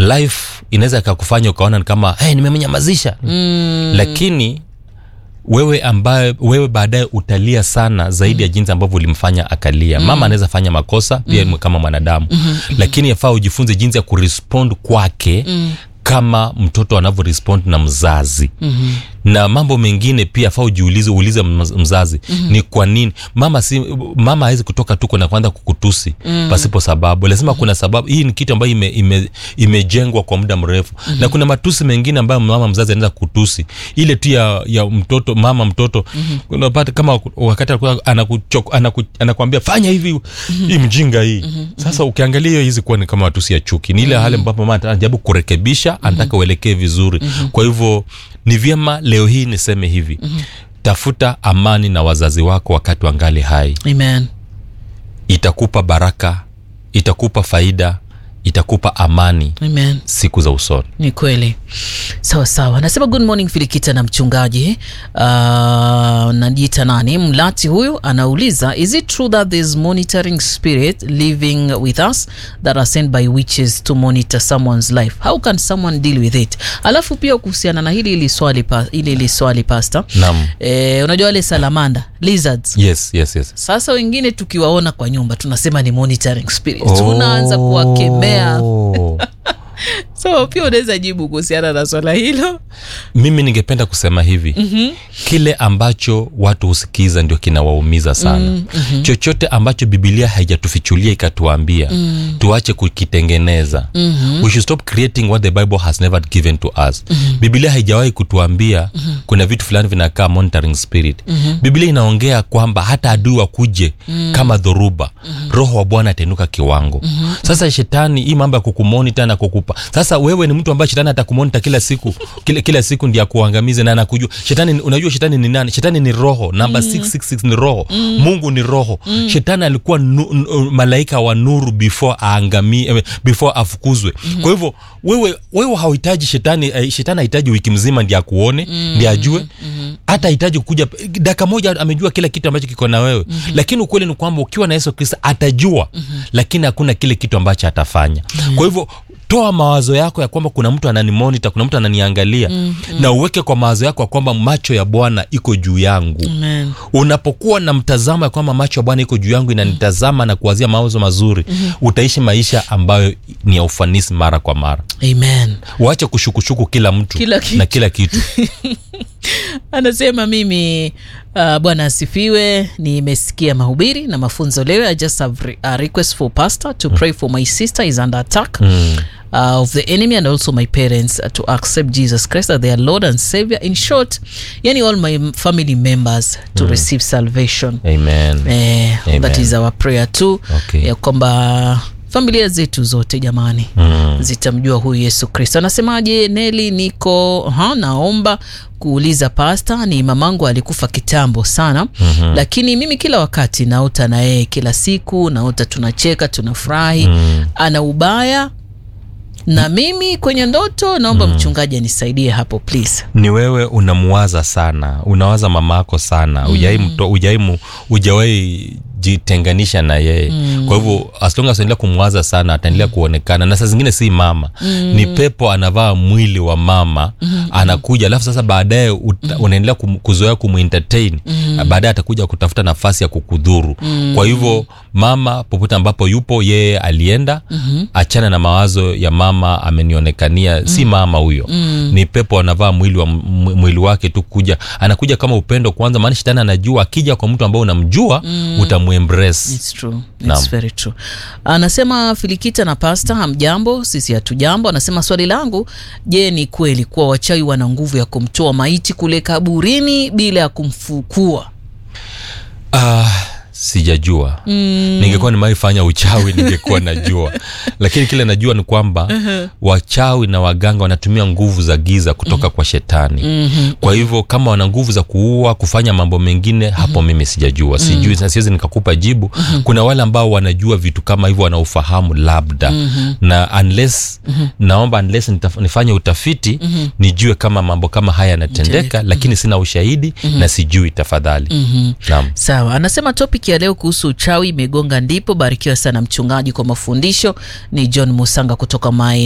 life inaweza ikakufanya ukaona ni kama hey, nimemnyamazisha mm. lakini wewe ambaye wewe baadaye utalia sana zaidi mm. ya jinsi ambavyo ulimfanya akalia mm. mama anaweza fanya makosa pia mm. kama mwanadamu mm-hmm. lakini yafaa ujifunze jinsi ya kurespond kwake mm kama mtoto anavyorespond na mzazi mm-hmm. na mambo mengine pia faa ujiulize uulize mz- mzazi mm-hmm. ni kwa nini mama si mama hawezi kutoka tuko na kwanza kukutusi mm-hmm. pasipo sababu lazima mm-hmm. kuna sababu hii ni kitu ambayo ime, ime, imejengwa kwa muda mrefu mm-hmm. na kuna matusi mengine ambayo mama mzazi anaweza kutusi ile tu ya, ya mtoto mama mtoto mm-hmm. unapata kama wakati alikuwa anakuchok- anaku, anakuambia fanya hivi mm-hmm. hii mjinga hii mm-hmm. sasa ukiangalia hiyo hizi kuwa ni kama matusi ya chuki ni ile mm-hmm. hali ambapo mama anajaribu kurekebisha anataka mm-hmm. uelekee vizuri mm-hmm. kwa hivyo ni vyema leo hii niseme hivi mm-hmm. tafuta amani na wazazi wako wakati wangali hai amen itakupa baraka itakupa faida itakupa amani amen siku za usoni ni kweli sawa sawa nasema good morning filikita na mchungaji uh, najiita nani mlati huyu anauliza is it true that there's monitoring spirit living with us that are sent by witches to monitor someone's life how can someone deal with it alafu pia kuhusiana na hili ili swali pa, ili ili swali pasta Naam. eh, unajua wale salamanda lizards yes yes yes sasa wengine tukiwaona kwa nyumba tunasema ni monitoring spirit tunaanza kuwakemea Oh. so pia unaweza jibu kuhusiana na swala hilo mimi ningependa kusema hivi mm-hmm. kile ambacho watu husikiza ndio kinawaumiza sana mm-hmm. chochote ambacho bibilia haijatufichulia ikatuambia mm-hmm. tuache kukitengeneza mm-hmm. we should stop creating what the bible has never given to us mm-hmm. bibilia haijawahi kutuambia mm-hmm. kuna vitu fulani vinakaa monitoring spirit mm-hmm. bibilia inaongea kwamba hata adui wakuje mm-hmm. kama dhoruba mm-hmm. roho wa bwana atainuka kiwango mm-hmm. sasa shetani hii mambo ya kukumonita na kukupa sasa wewe ni mtu ambaye shetani atakumonita kila siku kila, kila siku ndi akuangamize na anakujua shetani unajua shetani ni nani shetani ni roho namba mm. 666 ni roho mm. mungu ni roho mm. shetani alikuwa nu, n, malaika wa nuru before aangamie eh, before afukuzwe mm. kwa hivyo wewe wewe hauhitaji shetani eh, shetani hahitaji wiki mzima ndi akuone mm. ndi ajue mm hata hahitaji kuja dakika moja amejua kila kitu ambacho kiko na wewe mm-hmm. lakini ukweli ni kwamba ukiwa na yesu kristo atajua mm-hmm. lakini hakuna kile kitu ambacho atafanya mm-hmm. kwa hivyo toa mawazo yako ya kwamba kuna mtu ananimonita kuna mtu ananiangalia mm-hmm. na uweke kwa mawazo yako ya kwamba macho ya bwana iko juu yangu Amen. unapokuwa na mtazamo ya kwamba macho ya bwana iko juu yangu inanitazama na kuwazia mawazo mazuri mm-hmm. utaishi maisha ambayo ni ya ufanisi mara kwa mara amen uache kushukushuku kila mtu Kila kitu. na kila kitu anasema mimi uh, bwana asifiwe nimesikia mahubiri na mafunzo leo i just have re- a request for pastor to pray for my sister is under attack mm. Uh, of the enemy and also my parents uh, to accept jesus christ as their lord and savior in short yani all my m- family members to mm. receive salvation amen eh, Amen. that is our prayer too Okay. ya kwamba familia zetu zote jamani mm. zitamjua huyu yesu kristo anasemaje neli niko ha, naomba kuuliza pasta ni mamangu alikufa kitambo sana mm-hmm. lakini mimi kila wakati naota na yeye kila siku naota tunacheka tunafurahi mm. ana ubaya na mimi kwenye ndoto naomba mm. mchungaji anisaidie hapo please ni wewe unamuwaza sana unawaza mamako sana mm. ujawai jitenganisha na yeye mm. kwa hivyo aslonga aendelea kumwaza sana ataendelea kuonekana na saa zingine si mama mm. ni pepo anavaa mwili wa mama mm. anakuja alafu sasa baadaye ut- mm. unaendelea kum, kuzoea kumentertain mm. baadaye atakuja kutafuta nafasi ya kukudhuru mm. kwa hivyo mama popote ambapo yupo yeye alienda mm-hmm. achana na mawazo ya mama amenionekania mm. si mama huyo mm. ni pepo anavaa mwili, wa, mw- mwili wake tu kuja anakuja kama upendo kwanza maana shetani anajua akija kwa mtu ambao unamjua mm. utamuembrace It's true. It's Naam. very true. Anasema Filikita na Pasta, hamjambo, sisi hatujambo. Anasema swali langu, je, ni kweli kuwa wachawi wana nguvu ya kumtoa maiti kule kaburini bila ya kumfukua? Ah, sijajua mm. ningekuwa nimaifanya uchawi ningekuwa najua lakini kile najua ni kwamba uh-huh. wachawi na waganga wanatumia nguvu za giza kutoka mm-hmm. kwa shetani mm-hmm. kwa hivyo kama wana nguvu za kuua kufanya mambo mengine mm-hmm. hapo mimi sijajua sijui mm-hmm. siwezi nikakupa jibu mm-hmm. kuna wale ambao wanajua vitu kama hivyo wanaufahamu labda mm-hmm. na unless mm-hmm. naomba unless nitaf- nifanye utafiti mm-hmm. nijue kama mambo kama haya yanatendeka lakini sina ushahidi mm-hmm. na sijui tafadhali mm-hmm. naam Sawa, anasema topic ya leo kuhusu uchawi imegonga ndipo. Barikiwa sana mchungaji kwa mafundisho. Ni John Musanga kutoka Mai